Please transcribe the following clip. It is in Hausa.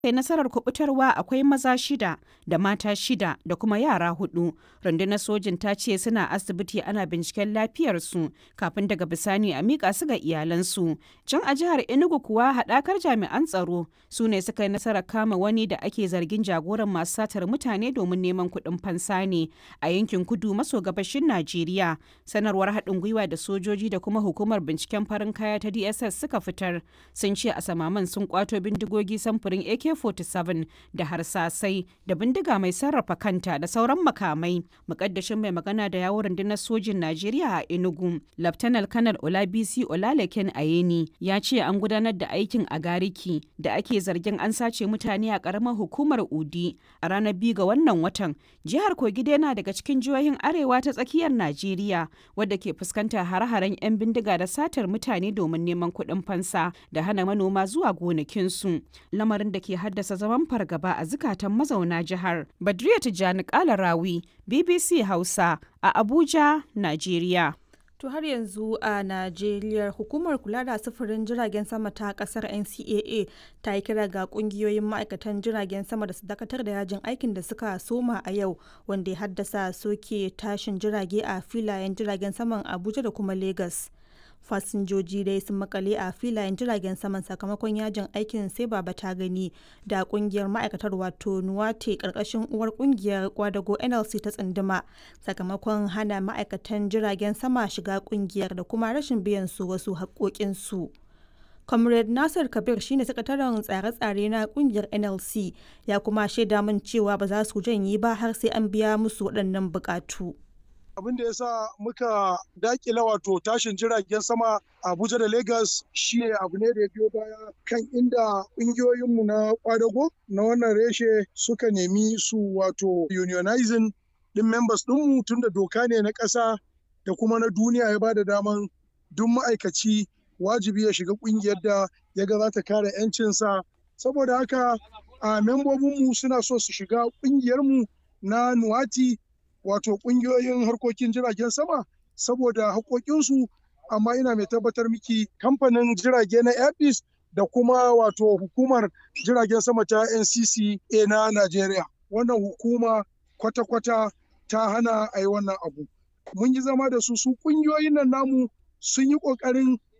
kai nasarar kubutarwa akwai maza shida da mata shida da kuma yara hudu rundunar sojin ta ce suna asibiti ana binciken lafiyarsu kafin daga bisani a miƙa su ga iyalansu can a jihar enugu kuwa haɗakar jami'an tsaro su ne suka yi nasarar kama wani da ake zargin jagoran masu satar mutane domin neman kuɗin fansa ne a yankin kudu maso gabashin najeriya sanarwar haɗin gwiwa da sojoji da kuma hukumar binciken farin kaya ta dss suka fitar sun ce a samaman sun kwato bindigogi samfurin ak AK-47 da harsasai da bindiga mai sarrafa kanta da sauran makamai. Mukaddashin mai magana da yawon rundunar sojin Najeriya a Enugu, Laftanar Kanar Olabisi Olalekin Ayeni ya ce an gudanar da aikin a Gariki da ake zargin an sace mutane a karamar hukumar Udi a ranar biyu ga wannan watan. Jihar Kogi yana daga cikin jihohin arewa ta tsakiyar Najeriya wadda ke fuskantar hare-haren 'yan bindiga da satar mutane domin neman kuɗin fansa da hana manoma zuwa gonakinsu. Lamarin da ke haddasa zaman fargaba a zukatan mazauna jihar. Badriya Tijjani Kalarawi, BBC Hausa a Abuja, Najeriya. To har yanzu a Najeriya hukumar kula da sufurin jiragen sama ta kasar NCAA ta yi kira ga kungiyoyin ma'aikatan jiragen sama da su dakatar da yajin aikin da suka soma a yau wanda ya haddasa soke tashin jirage a filayen jiragen saman Abuja da kuma Lagos. fasinjoji dai sun makale a filayen jiragen saman sakamakon yajin aikin sai baba ta gani da kungiyar ma'aikatar wato nuwate karkashin uwar kungiyar kwadago nlc ta tsunduma sakamakon hana ma'aikatan jiragen sama shiga kungiyar da kuma rashin biyan su wasu haƙoƙinsu. comrade nasir kabir shine sakataren tsare-tsare na kungiyar nlc ya kuma shaida min cewa ba za su janye ba har sai an biya musu waɗannan buƙatu. abin da ya sa muka dakila wato tashin jiragen sama abuja da lagos shi abu ne da ya biyo baya kan inda ƙungiyoyinmu na kwadago na wannan reshe suka nemi su wato unionizing din members ɗinmu tun da doka ne na ƙasa da kuma na duniya ya bada daman duk ma'aikaci wajibi ya shiga ƙungiyar da ya ga za ta kare 'yancinsa saboda haka a membobinmu suna so su shiga ƙungiyarmu na nuwati wato kungiyoyin harkokin jiragen sama saboda haƙoƙinsu amma ina mai tabbatar miki kamfanin jirage na airbus da kuma wato hukumar jiragen sama ta ncca na najeriya wannan hukuma kwata-kwata ta hana a yi wannan abu mun yi zama da su su kungiyoyin nan namu sun yi ƙoƙarin